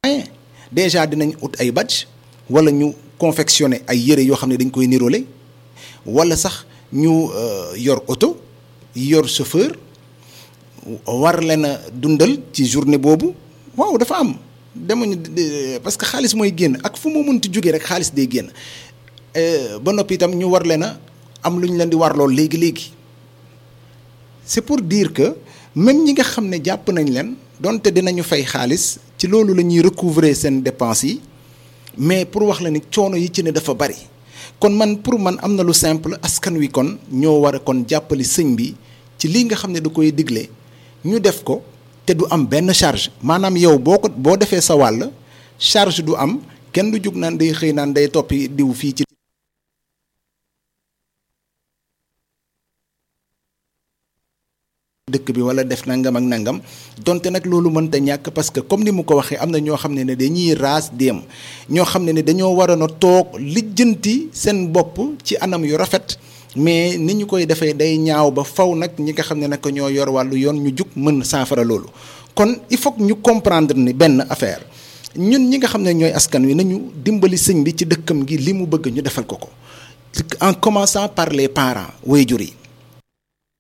déjà dinañ ut ay badge wala ñu confectionner ay yére yoo xam ne dañ koy nirole wala sax ñu yor oto yor chauffeur war leen a dundal ci journée boobu waaw dafa am demuñu parce que xaalis mooy génn ak fu mu mënti jógee rek xaalis day génn ba noppi itam ñu war leen a am lu ñu leen di warlool léegi léegi c'est pour dire que même ñi nga xam ne jàpp nañ leen donte dinañu fay xaalis ci loolu la ñuy recouvrer seen dépenses yi mais pour wax la ni coono yi ci ne dafa bari kon man pour man am na lu simple askan wi kon ñoo war a kon jàppali sëñ bi ci lii nga xam ne da koy digle ñu def ko te du am benn charge maanaam yow boo ko boo defee sa wàll charge du am kenn du jug naan day xëy naan day toppi diw fii ci dëkk bi wala def nangam ak nangam donte nag loolu mënta ñàkk parce que comme ni mu ko waxee am na ñoo xam ne ne dañuy raas dem ñoo xam ne ne dañoo waroon a toog lijjanti seen bopp ci anam yu rafet mais ni ñu koy defee day ñaaw ba faw nag ñi nga xam ne nag ñoo yor wàllu yoon ñu jug mën saafara loolu kon il faut que ñu comprendre ni benn affaire ñun ñi nga xam ne ñooy askan wi nañu dimbali sëñ bi ci dëkkam gi li mu bëgg ñu defal ko ko en commençant par les parents waajur yi